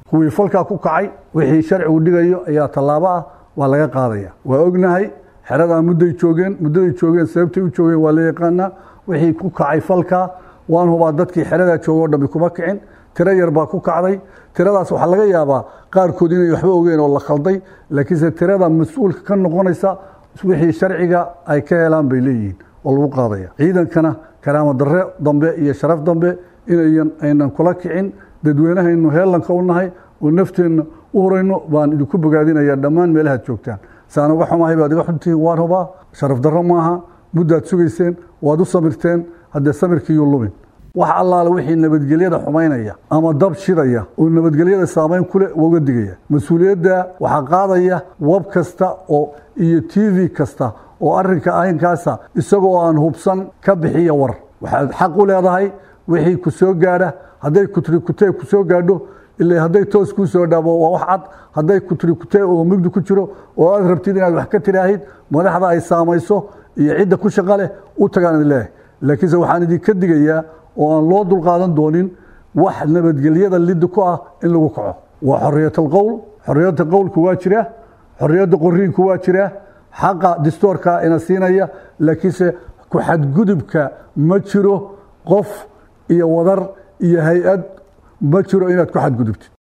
kuwii falkaa ku kacay wixii sharcigu dhigayo ayaa tallaabo ah waa laga qaadaya waa ognahay xeradaa mudday joogeen muddaday joogeen sababtay u joogeen waa la yaqaanaa wixii ku kacay falkaa waan hubaa dadkii xeradaa jooga o dhammi kuma kicin tiro yar baa ku kacday tiradaas waxaa laga yaabaa qaarkood inay waxba ogeen oo la khalday laakiinse tirada mas-uulka ka noqonaysa wixii sharciga ay ka helaan bay leeyihiin oo lagu qaadaya ciidankana karaamo darre dambe iyo sharaf dambe inayan aynan kula kicin dadweynahaynu heellanka u nahay oo nafteenna u horayno baan idinku bogaadinaya dhammaan meelahaad joogtaan saan uga xumahay baad iga xuntihiin waan hubaa sharaf darro maaha muddaad sugayseen waad u samirteen haddee samirkiiyuu lumin wax allaale wixii nabadgelyada xumaynaya ama dab shidaya oo nabadgelyada saamayn kuleh uga digaya mas-uuliyadda waxaa qaadaya wab kasta oo iyo t v kasta oo arrinka ahinkaasa isagoo aan hubsan ka bixiya war waxaad xaq u leedahay wixii ku soo gaadha hadday kutrikutee ku soo gaadho ila hadday toos kuu soo dhaabo waa wax cad hadday kutrikutee oo mugdi ku jiro oo aad rabtid inaad wax ka tiraahid madaxda ay saamayso iyo cidda ku shaqa leh u tagaan idin leeyahay laakiinse waxaan idinka digayaa oo aan loo dulqaadan doonin wax nabadgelyada liddi ku ah in lagu kaco waa xorriyatal qowl xorriyadda qowlku waa jira xorriyadda qoriinku waa jira xaqa distoorka ina siinaya laakiinse ku xadgudubka ma jiro qof iyo wadar iyo hay-ad ma jiro inaad ku xadgudubtid